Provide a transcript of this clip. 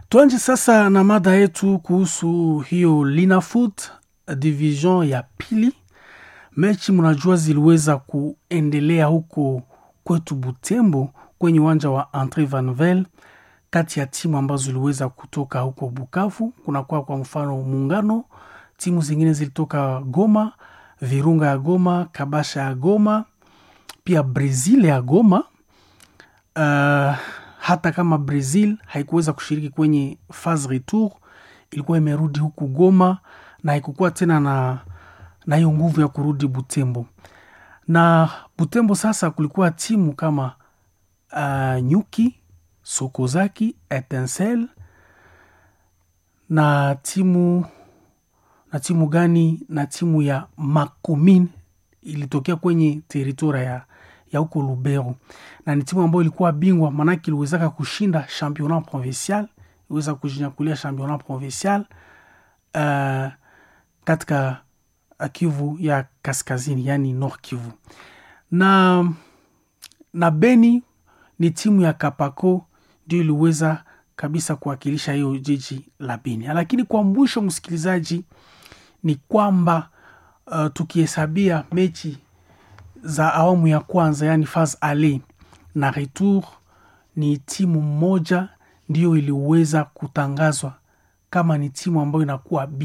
Tuanje sasa na mada yetu kuhusu hiyo Linafoot division ya pili. Mechi mnajua ziliweza kuendelea huko kwetu Butembo kwenye uwanja wa Andre Vanvel kati ya timu ambazo ziliweza kutoka huko Bukavu. Kunakuwa kwa mfano Muungano, timu zingine zilitoka Goma, Virunga ya Goma, Kabasha ya Goma, pia Brazil ya Goma. Uh, hata kama Brazil haikuweza kushiriki kwenye phase retour, ilikuwa imerudi huku Goma na haikukuwa tena na na hiyo nguvu ya kurudi Butembo. Na Butembo sasa kulikuwa timu kama uh, Nyuki, Sokozaki, Etincelle na timu na timu gani na timu ya Makomin ilitokea kwenye teritoria ya ya huko Lubero, na ni timu ambayo ilikuwa bingwa, maanake iliwezaka kushinda championnat provincial, iliweza kujinyakulia championnat provincial uh, katika Kivu ya kaskazini, yani Nord Kivu. Na na Beni ni timu ya Kapako ndio iliweza kabisa kuwakilisha hiyo jiji la Beni. Lakini kwa mwisho, msikilizaji, ni kwamba uh, tukihesabia mechi za awamu ya kwanza yani phase ale na retour, ni timu moja ndiyo iliweza kutangazwa kama ni timu ambayo inakuwa